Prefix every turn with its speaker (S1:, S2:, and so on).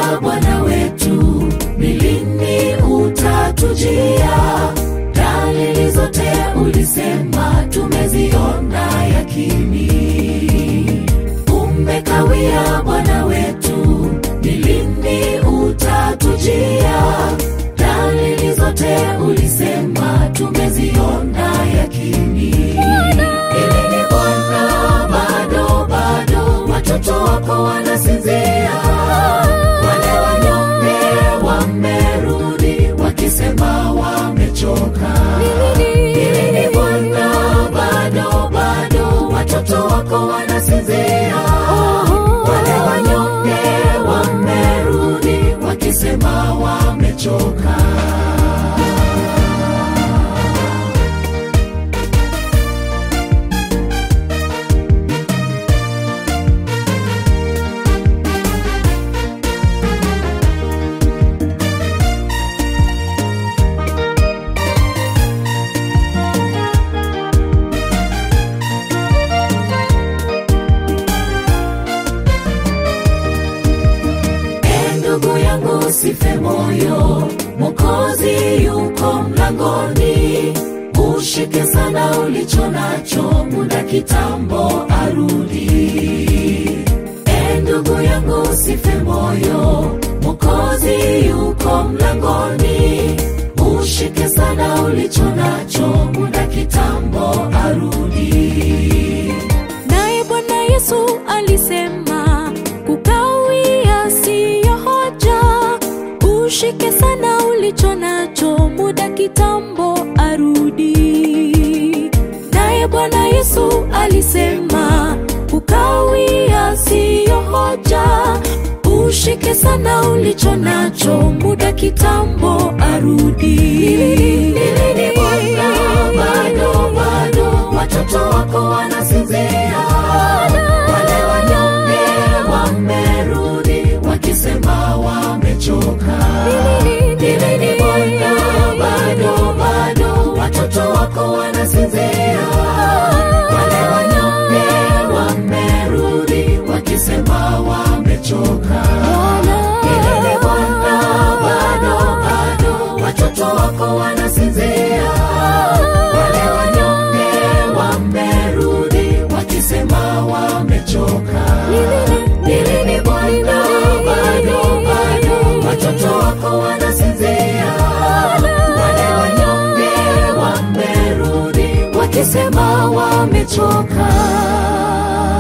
S1: Bwana wetu, ni lini utatujia? Dalili zote ulisema tumeziona yakini. Umekawia Bwana wetu, ni lini utatujia? Dalili zote ulisema tumeziona yakini. Eleni Bwana, bado bado watoto wako wanasinzia, wale wanyonge wamerudi wakisema wamechoka. Eleni Bwana, bado bado watoto wako wanasinzia, wale wanyonge wamerudi wakisema wamechoka. E ndugu yangu, sife moyo, Mwokozi yuko mlangoni. Ushike sana ulicho nacho, muda kitambo arudi. E ndugu yangu, sife moyo, Mwokozi yuko mlangoni. Ushike sana ulicho nacho, muda kitambo arudi.
S2: Naye Bwana Yesu alisema kukawia siyo hoja, ushike sana ulicho nacho, muda kitambo arudi. Naye Bwana Yesu alisema kukawia siyo hoja, ushike sana ulicho nacho, muda kitambo arudi.
S1: Lini Bwana, bado bado watoto wako wanasinzia, wale wanyonge wamerudi wakisema wamechoka. Lini Bwana, bado bado watoto wako wanasinzia, wale wanyonge wamerudi wakisema wamechoka. Lini Bwana, bado bado watoto wako wanasinzia, wale wanyonge wamerudi wakisema wamechoka. Lini Bwana, bado bado watoto wako wanasinzia, wale wanyonge wamerudi wakisema wamechoka.